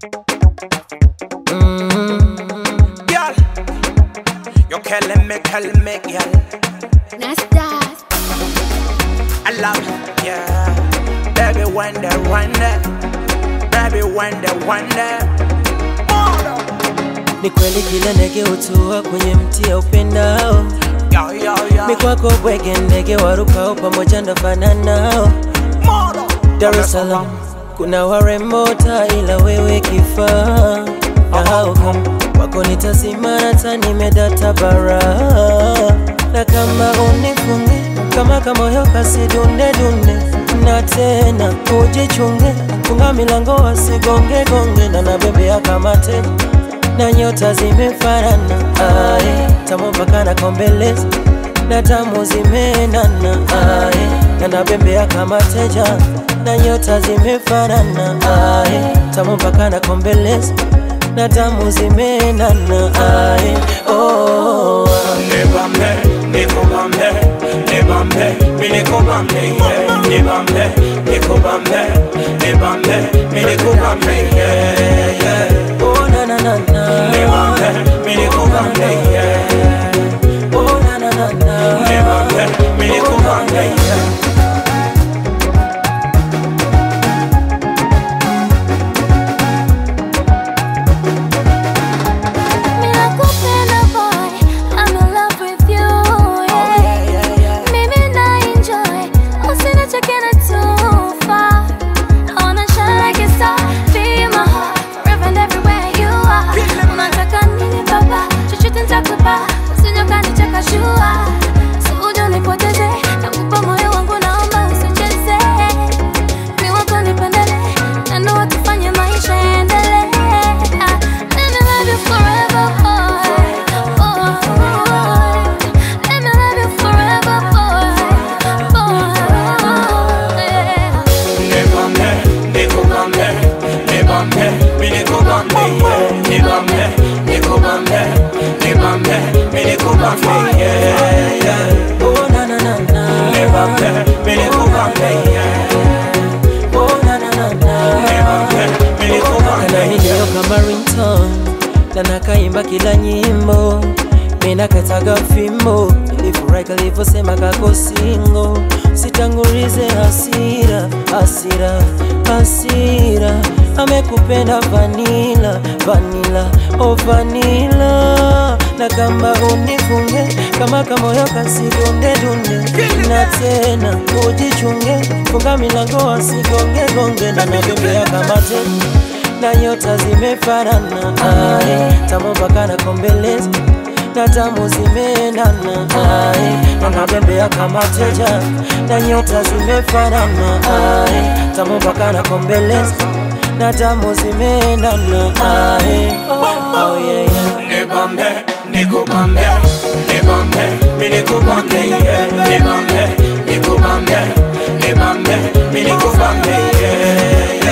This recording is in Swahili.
Girl, you killing me, killing me, girl. Nastas. I love you, yeah. Baby, wonder, wonder. Baby, wonder, wonder. Ni kweli kila ndege hutua kwenye mti ya upendao, Yo, yo, yo. ni kwako bwege, ndege warukao pamoja ndo fananao. Moro. Dar es Salaam kuna warembo taa, ila wewe kifaa na hao kama wako nitasimama hata nimedata bara, na kama unifunge kama kamoyo kasi dunde dunde, na tena ujichunge, funga milango wasigonge gonge, na nabembea kama te na nyota zimefanana, ae tamu mpaka na kombeleza na tamu zimenana, ae na nabembea kama teja na nyota zimefanana, ae tamu mpaka na kombeleza na tamu zimenana, ae oh, Nibambe, nikubambe, nibambe, mi nikubambe, yeah. Nibambe, nikubambe, nibambe, mi nikubambe, yeah, yeah. oh na na na na, Nibambe, mi nikubambe, yeah. oh na na na na, Nibambe, mi nikubambe, yeah. Ninakupenda boy, I'm in love with you, yeah. Mimi na enjoy, usinichoke na too far. I wanna shine like a star, be in my heart, forever and everywhere you are. Unataka nini baba? Chochote nitakupa, usije ukanicheka shua. So uje unipoteze, nakupa moyo wangu, naomba usicheze. Mi wako nipendele, na ndoa tufanye maisha yaendelee. Let me love you forever, boy. Boy. Let me love you forever, boy. Boy. Yeah. Nibambe, nikubambe, nibambe, mi nikubambe, yeah. Nibambe, nikubambe, nibambe, mi nikubambe, yeah, yeah. oh na na na na, Nibambe, mi nikubambe, yeah. oh na na na na. Nibambe, mi nikubambe, kananilio yeah. kama ringtone na nakaimba kila nyimbo mina kataga fimbo ilifurahi kalivyosema kako singo sitangulize hasira hasira hasira amekupenda vanila vanila o vanila na kama unifunge kama kamoyo kasidunde dunde na tena ujichunge funga milango wasigonge gonge na nabembea kama tena na nyota zimefanana, ae tamu mpaka na kombeleza na tamu zimenana, ae na nabembea kama teja na nyota zimefanana, ae tamu mpaka na kombeleza na tamu zimenana, ae oh, yeah, yeah. Nibambe, nikubambe, nibambe, mi nikubambe, yeah. Nibambe, nikubambe, nibambe, mi nikubambe, yeah, yeah.